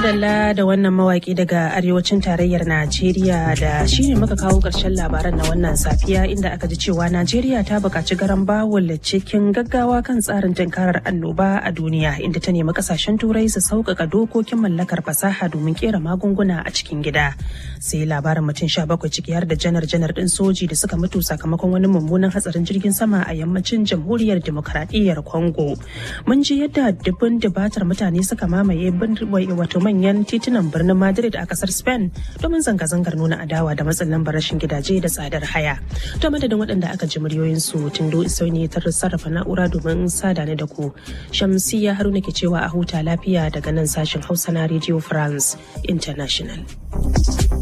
madalla da wannan mawaki daga arewacin tarayyar Najeriya da shine muka kawo ƙarshen labaran na wannan safiya inda aka ji cewa Najeriya ta buƙaci garan bawul cikin gaggawa kan tsarin tunkarar annoba a duniya inda ta nemi kasashen turai su sauƙaƙa dokokin mallakar fasaha domin kera magunguna a cikin gida. Sai labarin mutum sha bakwai ciki har da janar janar ɗin soji da suka mutu sakamakon wani mummunan hatsarin jirgin sama a yammacin jamhuriyar demokaradiyyar Congo. Mun ji yadda dubun dubatar mutane suka mamaye wato manyan titunan birnin Madrid a kasar Spain domin zanga-zangar nuna adawa da matsin lambar rashin gidaje da tsadar haya. To madadin waɗanda aka ji muryoyinsu Tindo Isauni ta sarrafa na'ura domin sada ni da ku. Shamsiya Haruna ke cewa a huta lafiya daga nan sashen Hausa na Radio France International.